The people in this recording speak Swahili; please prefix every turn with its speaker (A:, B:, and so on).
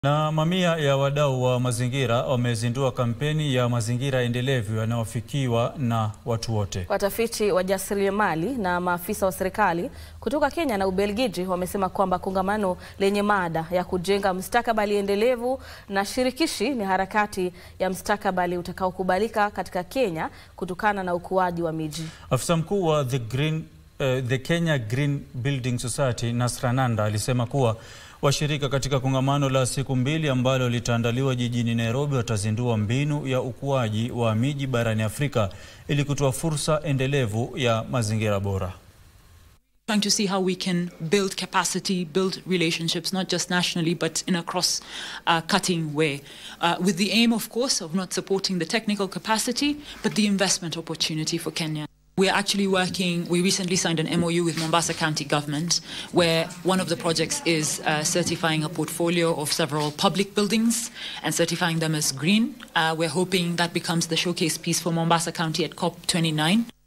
A: Na mamia ya wadau wa mazingira wamezindua kampeni ya mazingira endelevu yanayofikiwa na watu wote.
B: Watafiti, wajasiriamali na maafisa wa serikali kutoka Kenya na Ubelgiji wamesema kwamba kongamano lenye mada ya kujenga mustakabali endelevu na shirikishi ni harakati ya mustakabali utakaokubalika katika Kenya kutokana na ukuaji wa miji.
A: Afisa mkuu wa the Green, uh, the Kenya Green Building Society Nasra Nanda alisema kuwa washirika katika kongamano la siku mbili ambalo litaandaliwa jijini Nairobi watazindua mbinu ya ukuaji wa miji barani Afrika ili kutoa fursa endelevu ya mazingira bora.
C: trying to see how we can build capacity, build relationships, not just nationally, but in a cross uh, cutting way, uh, with the aim, of course, of not supporting the technical capacity, but the investment opportunity for Kenya. We're actually working, we recently signed an MOU with Mombasa County Government, where one of the projects is uh, certifying a portfolio of several public buildings and certifying them as green. Uh, we're hoping that becomes the showcase piece for Mombasa County at COP29.